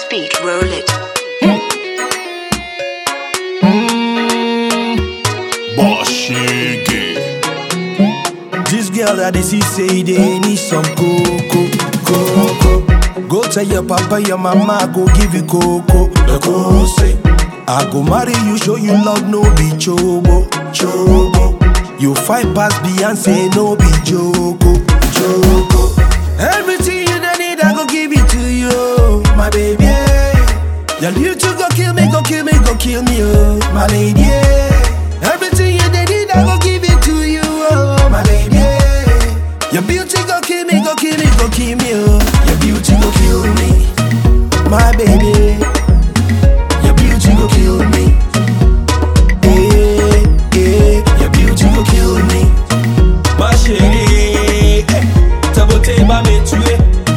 beat, roll it. Boshige. This girl that they see say they need some cocoa, cocoa. Go tell your papa, your mama, go give you cocoa. The cocoa say, I go marry you, show you love, no be chobo, chobo. You fight past Beyonce, no be joko, joko. Everything you don't need, I go give it to you, my baby. Your beauty go kill me, go kill me, go kill me, oh, my lady. Everything you don't need, I go give it to you, oh, my baby. Your beauty go kill me, go kill me, go kill me, oh. Your beauty go kill me, my baby. Your beauty go kill me. Eh, eh, your beauty go kill me. Ma chérie, eh, ta beauté va me tuer.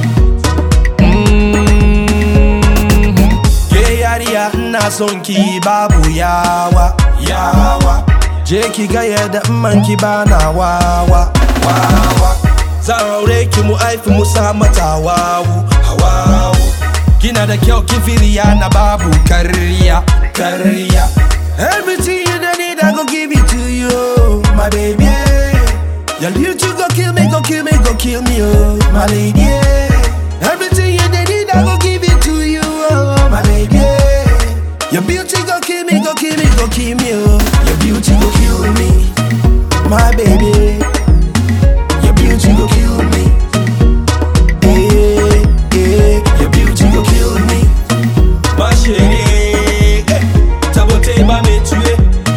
Ke yariya ina son ki babu yawa, yawa. Je ki ga yadda in man ki bana wawa, wawa. Zan aure ki mu aifi mu sa mata wawu, hawawu. Kina da kyau kifiriya na babu karya, karya. Everything you don't need, I go give it to you, my baby. Your beauty go kill me, go kill me, go kill me, oh, my lady. Everything you don't need, I go give it to you, oh, my baby. Your beauty go kill me, go kill me, go kill me, oh. Your beauty go kill me, my baby. Your beauty go kill me. Eh, eh, your beauty go kill me. Ma chérie, eh, ta beauté va me tuer.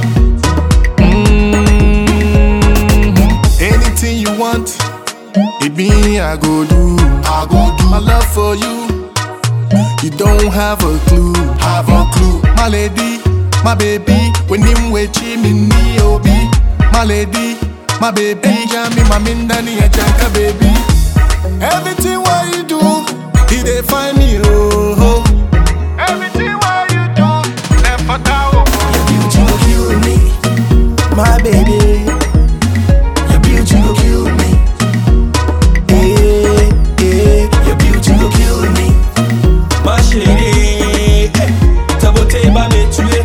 Anything you want, it be I go do. I go do. My love for you, you don't have a clue. Have a clue. My lady, my baby, when him we chimney obi. My lady, my baby, jami my mindani a janka baby. Everything what you do, he dey find me oh. Everything what you do, never doubt. Your beauty go kill me, my baby. Your beauty go kill me. Eh, eh, your beauty go kill me. Ma chérie, eh, ta beauté va me tuer.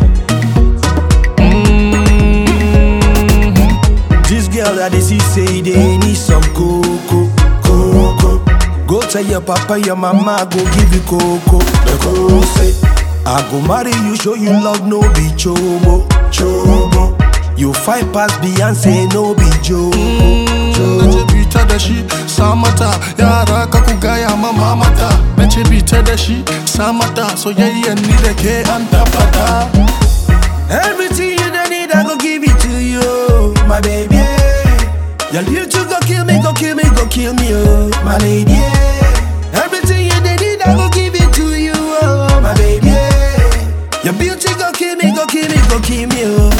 This girl that they see say they need some cocoa, cocoa. Go tell your papa, your mama, go give you cocoa. The cocoa say, I go marry you, show you love, no be chobo, chobo. You fight past Beyonce, no be joke. Nace bita da shi samata yara ka ku gaya ma mamata Nace bita da shi samata soyayyen ni da ke an tabbata Everything you don't need, I go give it to you, my baby. Your beauty go kill me, go kill me, go kill me, oh, my lady. Everything you don't need, I go give it to you, oh, my baby. Your beauty go kill me, go kill me, go kill me, oh.